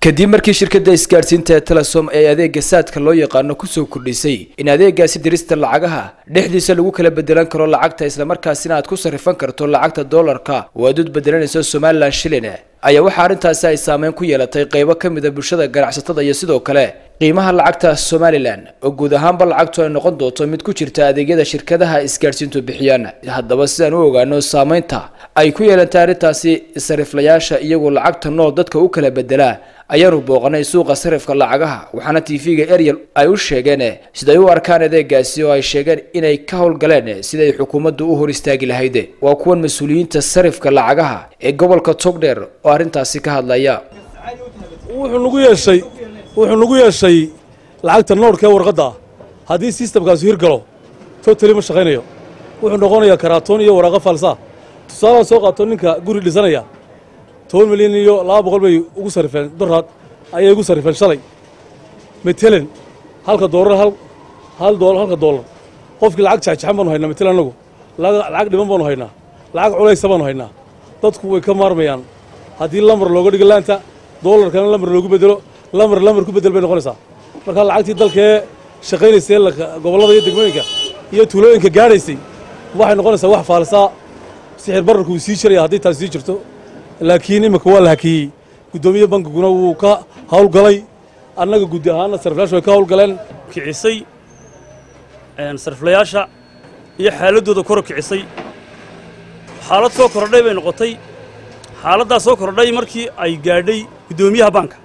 kadib markii shirkadda isgaadhsiinta ee telesom ee adeega saadka loo yaqaano kusoo kordhisay in adeegaasi dirista lacagaha dhexdiisa lagu kala bedelan karo lacagta islamarkaasina aad ku sarrifan karto lacagta doolarka oo aad ud bedelanayso somalilan shilin ayaa waxaa arrintaasi ay saameyn ku yeelatay qaybo ka mid a bulshada ganacsatada iyo sidoo kale qiimaha lacagta somalilan oo guud ahaanba lacagtu ay noqon doonto mid ku jirta adeegyada shirkadaha isgaadhsiintu bixiyaan haddaba sidaan u ogaano saameynta ay ku yeelantay arrintaasi sariflayaasha iyagoo lacagta nool dadka u kala bedelaa ayaanu booqanay suuqa sarifka lacagaha waxaana tv-ga ariel ay u sheegeen siday u arkaan adeegaasi oo ay sheegeen inay ka howlgaleen siday xukuumaddu u hor istaagi lahayd waa kuwan mas-uuliyiinta sarifka lacagaha ee gobolka togdheer oo arrintaasi ka hadlaya wuxuu nagu yeeshay wuxuu nagu yeeshay lacagta noodhka ee warqadda haddii sistamkaasi hirgalo totali ma shaqaynayo wuxuu noqonayaa karaatoon iyo waraaqo falsaa tusaalaan soo qaato ninka guri dhisanaya toban milyan iyo laba boqol bay ugu sarrifeen doraad ayay ugu sarrifeen shalay metelen halka doolar hal hal doolar halka doolar qofkii lacag jaxjaxan baanu haynaa metelen annagu lacag dhiban baanu haynaa lacag culaysa baanu haynaa dadku way ka maarmayaan haddii lamar looga dhigo laanta doolarkana lamar loogu bedelo lamar lamar ku bedel bay noqonaysaa marka lacagtii dalkee shaqaynaysay gobollada iyo degmooyinka iyo tuulooyinka gaadhaysay waxay noqonaysaa wax faalisaa sixir bararku wuu sii jiraya haddii taas sii jirto laakiin iminka waa la hakiyey guddoomiye bankiguna wuu ka hawlgalay annaga guddi ahaanna sariflayaashu way ka hawlgaleen kicisay sariflayaasha iyo xaaladdooda koro kicisay xaalad soo kordhay bay noqotay xaaladdaa soo kordhay markii ay gaadhay guddoomiyaha baanka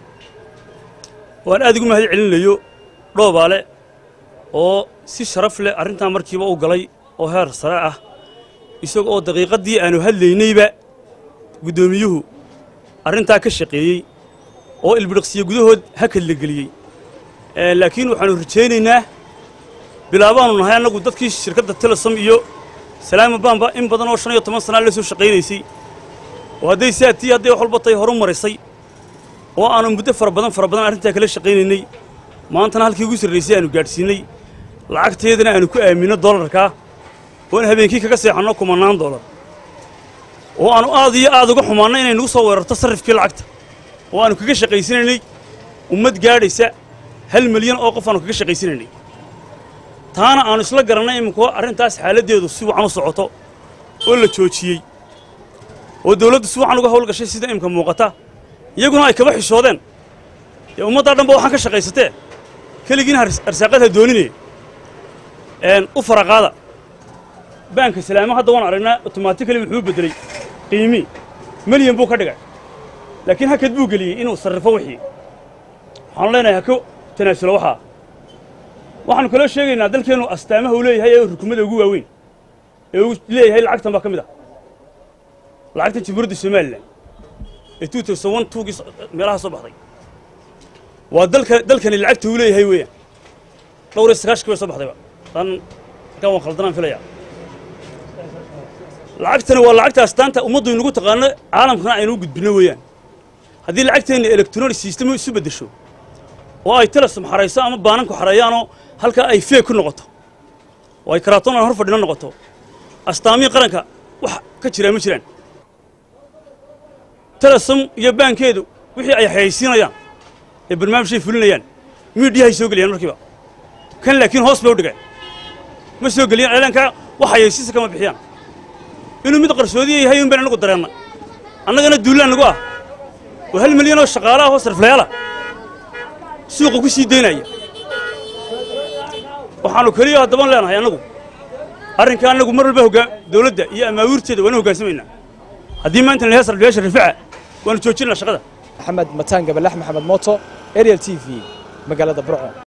waan aad ugu mahad celinayo dhoobaale oo si sharaf leh arrintaa markiiba u galay oo heer sare ah isaga oo daqiiqaddii aanu hadlaynayba guddoomiyuhu arrintaa ka shaqeeyey oo ilbidhiqsiyo gudahood hakad la geliyey laakiin waxaannu rajaynaynaa bilaabaanu nahay annagu dadkii shirkadda telesom iyo salaama baanba in badan oo shan iyo toban sanaa la soo shaqaynaysay oo hadday saatii hadday wax walba tay horu marisay oo aanu muddo fara badan fara badan arrintaa kala shaqaynaynay maantana halkii ugu sarraysay aanu gaadhsiinnay lacagteedana aanu ku aaminno doolarkaa oon habeenkii kaga seexanno kumannaan doolar oo aanu aad iyo aad uga xumaanno inay nagu soo weerarto sarrifkii lacagta oo aanu kaga shaqaysanaynay ummad gaadhaysa hal milyan oo qof aanu kaga shaqaysanaynay taana aanu isla garannay iminku arrintaas xaaladdeedu si wacan u socoto oo la joojiyey oo dawladdu si wacan uga hawlgashay sida imka muuqata iyaguna ay kaba xishoodeen dee ummaddaa dhanba waxaan ka shaqaysatee keligiina arsaaqadha doonine u faraqaada baanka salaamo hadda waan aragnaa otomaatikali wuxuu beddeley qiimii milyan buu ka dhigay laakiin hakad buu geliyey inuu sarrifo wixii waxaanu leenahay hako tanaasulo waxaa waxaanu kaloo sheegaynaa dalkeennu astaamaha uu leeyahay ee rukumada ugu waaweyn ee uu leeyahay lacagtan baa ka mid ah lacagtan jamhuuriyadda somalilan ee two thousand one twogii meelaha soo baxday waa dalka dalkani lacagta uu leeyahay weeyaan dhowr iyo sagaashkii bay soo baxdayba dan halkaan waan khaldanaan filayaa lacagtani waa lacagta astaanta ummaddu inagu taqaano caalamkana aynu u gudbinno weeyaan haddii lacagteenna electronic system isu beddesho oo ay telesom xarayso ama baananku xareeyaanoo halkaa ay feeg ku noqoto oo ay karaatoon aan hor fadhino noqoto astaamihii qaranka wax ka jiraa ma jiraan telesom iyo baankeedu wixii ay xayaysiinayaan ee barnaamijhay fulinayaan miidhiyahay soo geliyaan markiiba kan laakiin hoos bay u dhigeen ma soo geliyaan eelaankaa wax xayaysiisa kama bixiyaan inuu mid qarsoodiya yahay un baan anagu dareenna annagana duullaan nagu ah oo hal milyan oo shaqaala ah oo sariflayaala suuqa ku sii daynaya waxaannu keliya haddaban leenahay annagu arrinka annagu mar walba hoggaa dawladda iyo amaawiirteeda waanu hoggaansamaynaa haddii maanta la yahay sariflayaasha rifaca waanu joojinaa shaqada maxamed mataan gabalax maxamed mooto ariel t v magaalada burco